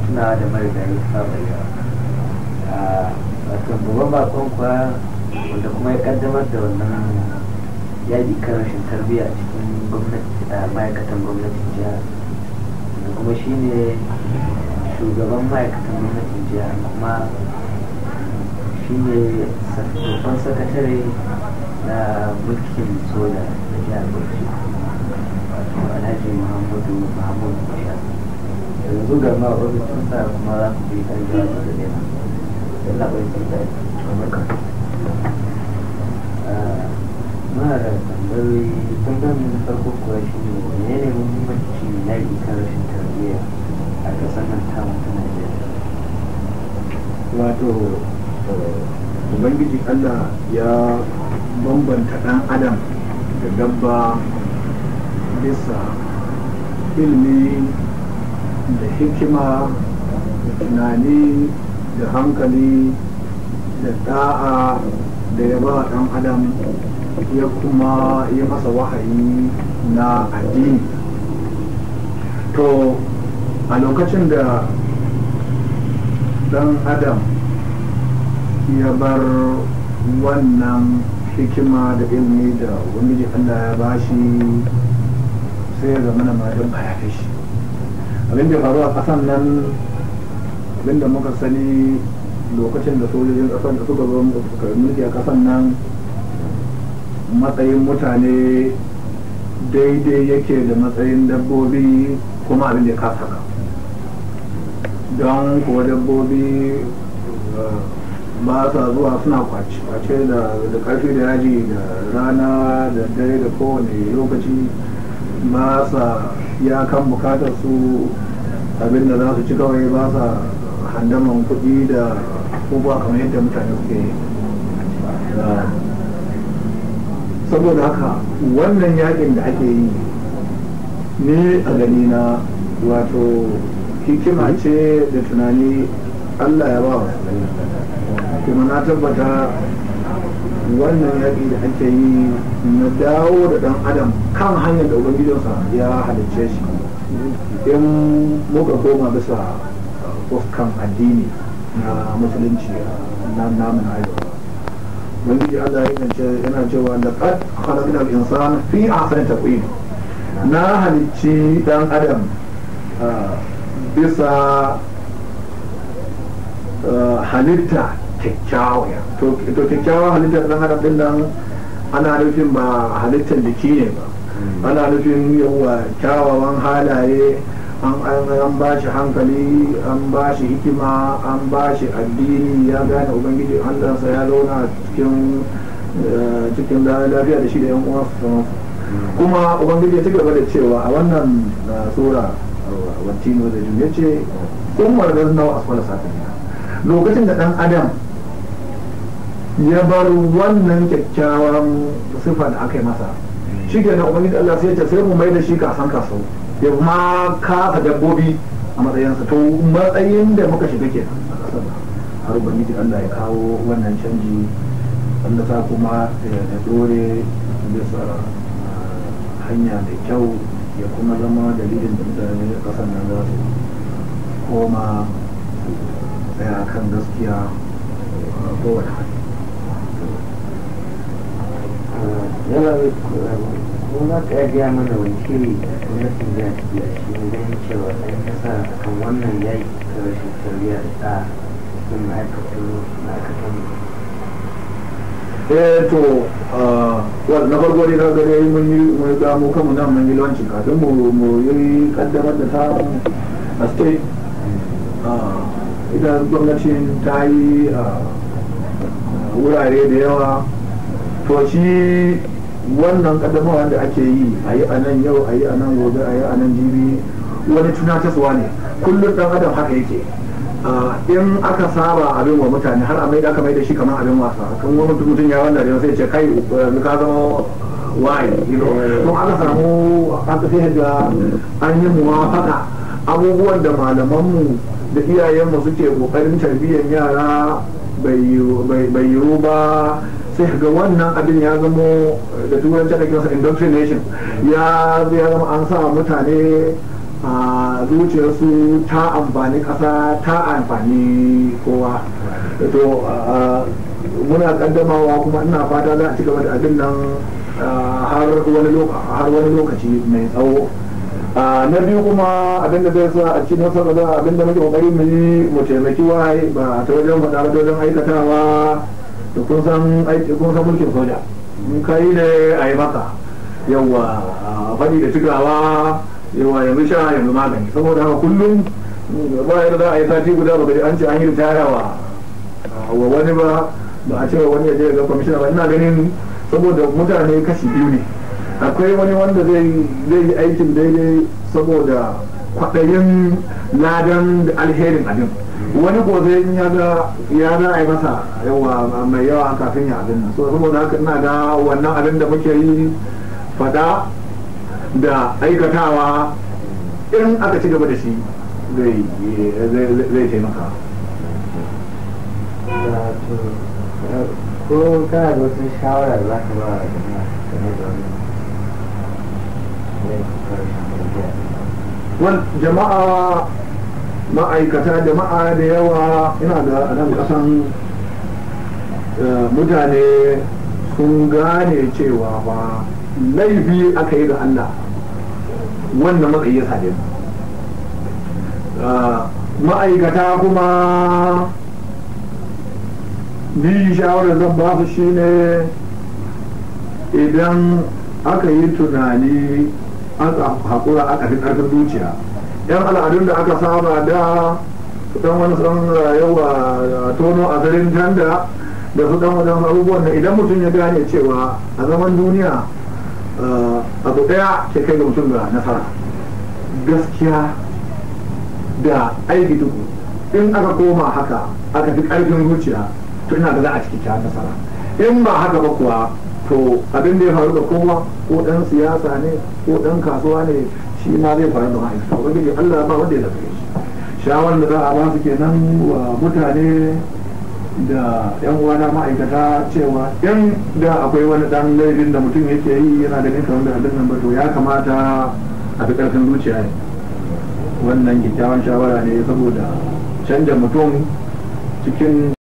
tunawa da marigayi sabaya a wato babban bakon kuwa wanda kuma ya kaddamar da wannan yaƙi kan rashin tarbiyya a cikin gwamnati a ma'aikatan gwamnatin jihar da kuma shine shugaban ma'aikatan gwamnatin jihar kuma shine babban sakatare na mulkin soja da jihar bauchi wato alhaji muhammadu muhammadu bashar yanzu ga ma ofishin sa kuma za ku bi kan jawabi da nema yana bai sun da muna da tambayoyi tambayoyi na farko kuwa shi ne menene muhimmanci na yi kan rashin tarbiyya a ƙasar nan tamu ta najeriya wato ubangiji allah ya bambanta ɗan adam da dabba bisa ilmi da hikima da tunani da hankali da da'a da ya ba ɗan adam ya kuma yi masa wahayi na addini to a lokacin da ɗan adam ya bar wannan hikima da ilmi da ubangiji allah ya bashi sai ya zama na madan a yafe shi abin da faru a ƙasan nan abin da muka sani lokacin da sojojin ƙasan da suka zo suka mulki a ƙasan nan matsayin mutane daidai yake da matsayin dabbobi kuma abin da ya kasa haka don kuwa dabbobi ba sa zuwa suna kwace da karfi da yaji da rana da dare da kowane lokaci ba sa ya kan bukatar su abin da za su ci kawai ba sa handaman kuɗi da abubuwa kamar yadda mutane suke saboda haka wannan yakin da ake yi ne a gani na wato hikima ce da tunani allah ya ba wa kuma na tabbata wannan yaƙi da ake yi na dawo da ɗan adam kan hanyar da ubangijinsa ya halicce shi in muka koma bisa fuskan addini na musulunci na namun arewa ubangiji allah yana cewa da kad khalaqna al-insan fi ahsani taqwim na halicci ɗan adam bisa halitta kyakkyawa to kyakkyawa halittar dan adam din nan ana nufin ba halittar jiki ne ba ana nufin yawa kyawawan halaye an ba shi hankali an ba shi hikima an ba shi addini ya gane ubangiji allansa ya zauna cikin cikin lafiya da shi da yan uwansa kuma ubangiji ya ci gaba da cewa a wannan sura wantino da ya ce umar da nawa asfala sakamina lokacin da dan adam ya bar wannan kyakkyawan sifa da aka yi masa shi ke nan ubangiji Allah sai ya ce sai mu mai da shi kasan kaso ya ma kafa dabbobi a matsayinsa to matsayin da muka shiga ke har ubangiji Allah ya kawo wannan canji wanda sa kuma ya dore bisa hanya mai kyau ya kuma zama dalilin da mutane a kasan nan za su koma tsaya kan gaskiya kowane hali yana ko za ka gaya mana wani shiri gwamnatin jihar ta biya shi ne ganin cewa ɗan ƙasa kan wannan yaƙi ta rashin tarbiyya da ɗa sun ma'aikatu ma'aikatan eh to na farko dai ka gare mun yi mun ga mu kanmu nan mun yi launci kafin mu mu yi kaddamar da ta a state ita gwamnatin ta yi wurare da yawa to shi wannan kaddamarwa da ake yi a yi a nan yau a yi a nan gobe a yi a nan jibi wani tunatarwa ne kullum dan adam haka yake in aka saba abin wa mutane har a mai da aka mai da shi kamar abin wasa kan wani mutum ya wanda da sai ce kai ka zama waye don aka samu aka sai ga an yi muwafaka abubuwan da malamanmu da iyayenmu suke kokarin tarbiyyar yara bai yiwu ba sai ga wannan abin ya zamo da turanci da kinsa indoctrination ya ya zama an sa mutane a zuciyarsu ta amfani ƙasa ta amfani kowa to muna kaddamawa kuma ina fata za a ci gaba da abin nan har wani lokaci mai tsawo na biyu kuma abin da zai sa a ci nasara da abin da muke kokari mu yi mu taimaki waye ba ta wajen faɗa ba ta wajen aikatawa da kun san aiki kun san mulkin soja in kai ne a yi maka yawa faɗi da cikawa yawa yanzu sha yanzu magani saboda haka kullum ba yadda za a yi sati guda ba an ce an yi ritaya wa wa wani ba ba a ce wani ya je ga kwamishina ba ina ganin saboda mutane kashi biyu ne akwai wani wanda zai yi aikin daidai saboda kwaɗayin ladan da alherin abin wani ko zai ya ga ya ga ai masa yawa mai yawa kafin ya abin nan so saboda haka ina ga wannan abin da muke yi fada da aikatawa in aka ci gaba da shi zai taimaka ko kana da wasu shawara za ka ba jama'a game da wannan jama'a ma'aikata jama'a da yawa ina da nan kasan mutane sun gane cewa ba laifi aka yi ga Allah wannan matsayi ya sade ma'aikata kuma ni shawarar zan ba su shine idan aka yi tunani aka haƙura aka fi ƙarfin zuciya yan al'adun da aka saba da su dan wani san yawa tono a garin tanda da su dan wajen abubuwan da idan mutum ya gane cewa a zaman duniya abu ɗaya ke kai ga mutum ga nasara gaskiya da aiki tuku in aka koma haka aka fi ƙarfin zuciya to ina da za a ciki ta nasara in ba haka ba kuwa to abin da ya faru da kowa ko dan siyasa ne ko dan kasuwa ne shi ma zai faru da ma'aikata ubangiji Allah ba wanda ya zafi shi shawarar da za a ba su kenan wa mutane da yan uwana ma'aikata cewa in da akwai wani dan laifin da mutum yake yi yana da ninka wanda abin nan ba to ya kamata a fi karfin zuciya ne wannan kyakkyawan shawara ne saboda canja mutum cikin